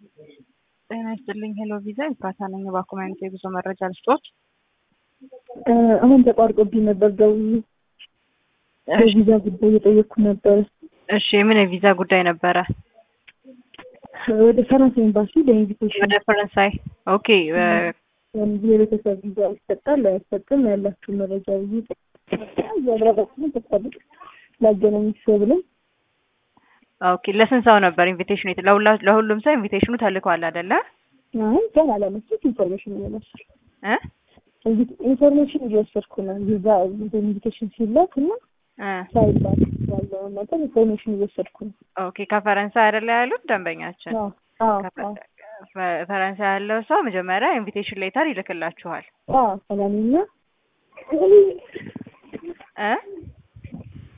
ጤና ይስጥልኝ ሄሎ ቪዛ ይባታ ነኝ። እባክዎ አይነት የጉዞ መረጃ ልስጦት? አሁን ተቋርጦብኝ ነበር ደውዬ የቪዛ ጉዳይ እየጠየቅኩ ነበር። እሺ የምን የቪዛ ጉዳይ ነበረ? ወደ ፈረንሳይ ኤምባሲ ለኢንቪቴሽን ወደ ፈረንሳይ። ኦኬ የቤተሰብ ቪዛ ይሰጣል አይሰጥም ያላችሁ መረጃ ብዬ እያብራራችሁ ተፈልግ ላገናኝ ሰው ብለን ኦኬ ለስንት ሰው ነበር ኢንቪቴሽኑ? ለሁሉም ሰው ኢንቪቴሽኑ ተልኳል አይደለ? አይ ገና አላመጡት ኢንፎርሜሽን እየወሰድኩ እ ኢንፎርሜሽን እየወሰድኩ ነው። ቪዛ ኢንቪቴሽን ሲላክ እና ሳይላክ ያለውን ነገር ኢንፎርሜሽን እየወሰድኩ ነው። ኦኬ ከፈረንሳይ አይደለ ያሉት ደንበኛችን? ፈረንሳይ ያለው ሰው መጀመሪያ ኢንቪቴሽን ሌተር ይልክላችኋል። ሰላምኛ እ